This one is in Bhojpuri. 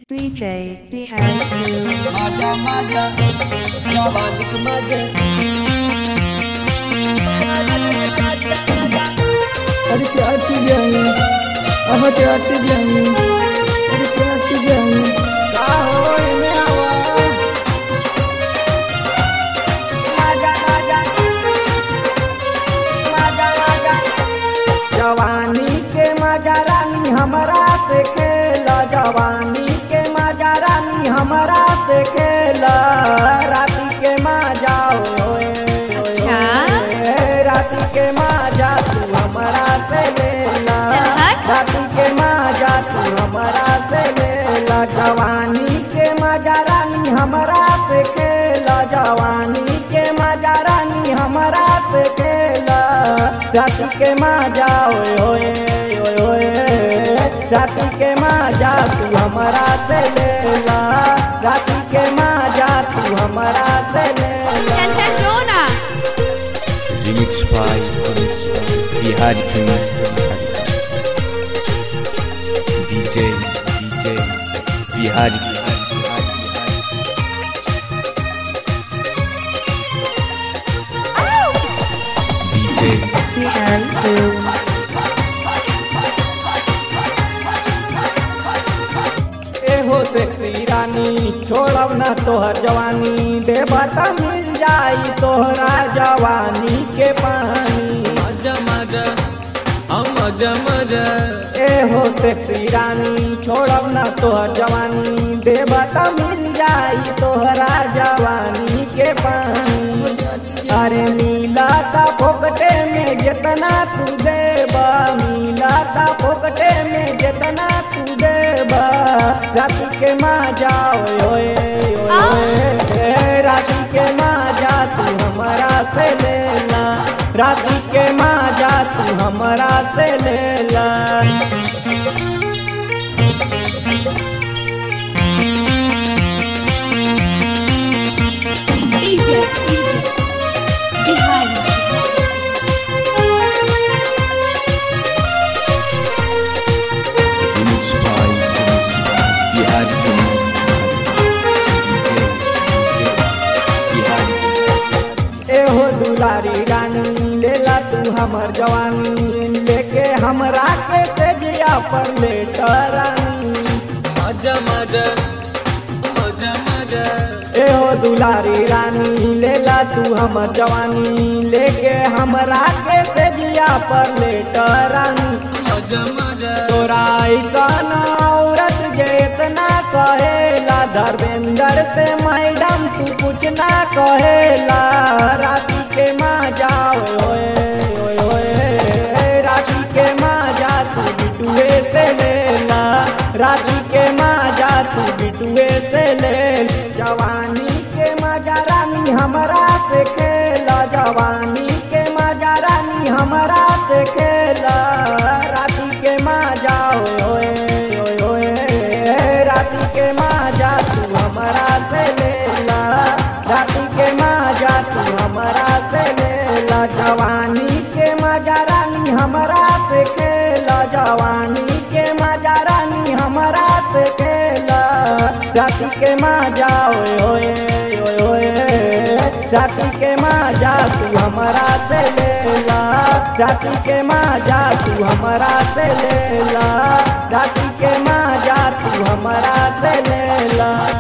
3J Behind You. माझ्या माझ्या जवानीत माझे अरे चाट जाई आह चाट जाई अरे चाट जाई का हो एने आवा माझा माझा माझा माझा जवानी के मजा रानी हमरा से खेला जवानी के मजा रानी हमरा से खेला राती के मजा ओए अच्छा। राती के मजा तू हमरा से लेला चल हट। राती के मजा तू हमरा से लेला जवानी के मजा रानी हमरा से खेला जवानी के मजा रानी हमरा से खेला राती के मजा ओए ओए ओए ओए राती के मजा तू हमरा से लेला राती के मजा तू हमरा से लेला चल चल जो ना Remix by Remix by Bihari Famous DJ DJ Bihari DJ Behind You. एहो सेक्सी रानी छोड़ब ना तोहर जवानी देबा त मिल जाई तोहरा जवानी के पानी माझ्या माझ्या हा माझ्या माझ्या एहो सेक्सी रानी छोड़ब ना तोहर जवानी देबा त मिल जाई तोहरा जवानी के पानी अरे मिला ता फोकटे में जितना तू देबा मिला ता फोकटे में जितना तू देबा राती के मजा ओए ओए ओए ए, राती के मजा तू हमारा से लेला राती के मजा तू हमारा से लेला DJ Bihari Remix by Remix by Bihari Famous DJ DJ Bihari एहो दुलारी रानी लेला तू हमर जवानी लेके हमरा के तेजिया पर लेट रानी माझ्या माझ्या माझ्या माझ्या एहो दुलारी रानी लेला तू हमर जवानी लेके हमरा के तेजिया पर लेट रानी माझ्या माझ्या तोरा ऐसा औरत जे इतना कहेला धर्मेंद्र से मैडम तू कुछ ना कहेला राती के मजा ओए ओए ओए राती के मजा तू बिटुए से लेला राती के मजा तू बिटुए से ले जवानी के मजा रानी हमरा से खेला जवानी के मजा रानी हमरा से खेला राती के मजा ओए ओए ओए ओए राती के मजा तू हमरा से लेला राती के मजा तू हमरा से लेला जवानी के मजा रानी हमरा से खेला जवानी के मजा रानी हमरा से खेला राती के मजा ओए ओए ओए ओए राती के मजा तू हमरा से लेला राती के मजा तू हमरा से लेला राती के मजा तू हमरा से लेला